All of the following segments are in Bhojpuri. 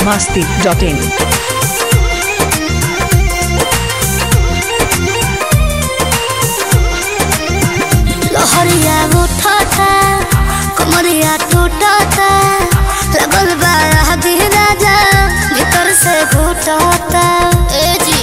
masti.in. लहरिया उठता कमरिया टूटता लगल बा आदि राजा भीतर से घुटता ए जी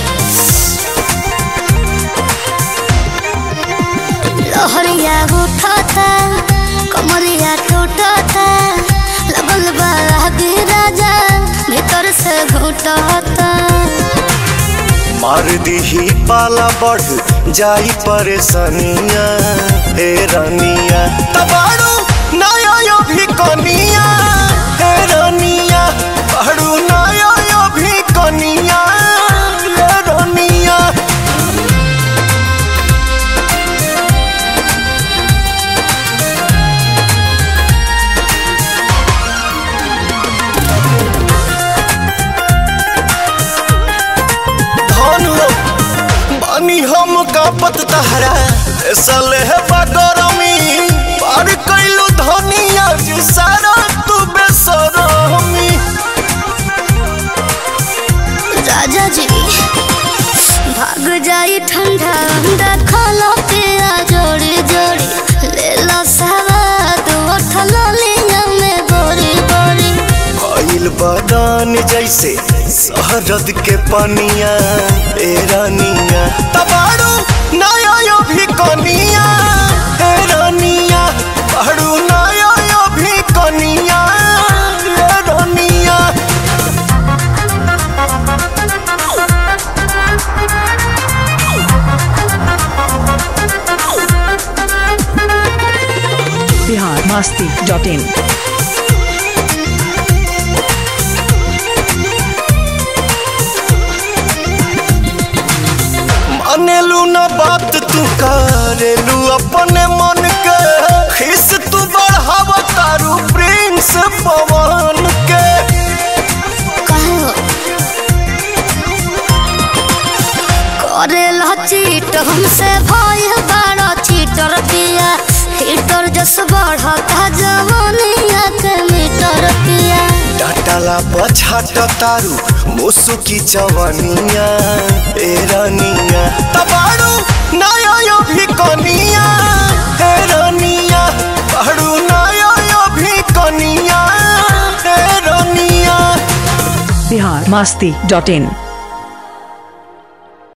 लहरिया उठता कमरिया टूटता लगल बा आदि राजा भीतर से घुटता मार दीही पाला बढ़ जाई परेशानिया हे रानिया तबाड़ू नया यो भी कनिया हे रानिया बाड़ू नया यो भी कनिया हे रानिया धन हो बानी हम का पत तहरा सले है बगरमी पार कैलू धनिया जी सारा तू बेसरमी राजा जी भाग जाई ठंडा अंडा खाला पिया जोड़ी जोड़ी ले लो सवाद उठल लिया में बोरी बोरी भइल बगान जैसे शहरद के पनिया ए रानिया तबाड़ू नया यो भी कनिया ए रानिया बाड़ू नया यो भी कनिया ए रानिया Bihar masti.in. मानेलू न बात तू करेलू अपने मन के खिस तू बढ़ाव तारू प्रिंस पवन के कहो करे लो चीट हमसे भय बड़ा चीटर पिया हीटर जस बढ़ता जवानिया के मीटर पिया डाटाला पछाट तारू मुसुकी चवनिया ए रानिया तबाड़ू नया यो भी कनिया ए रानिया बाड़ू नया यो भी कनिया ए रानिया Bihar masti.in.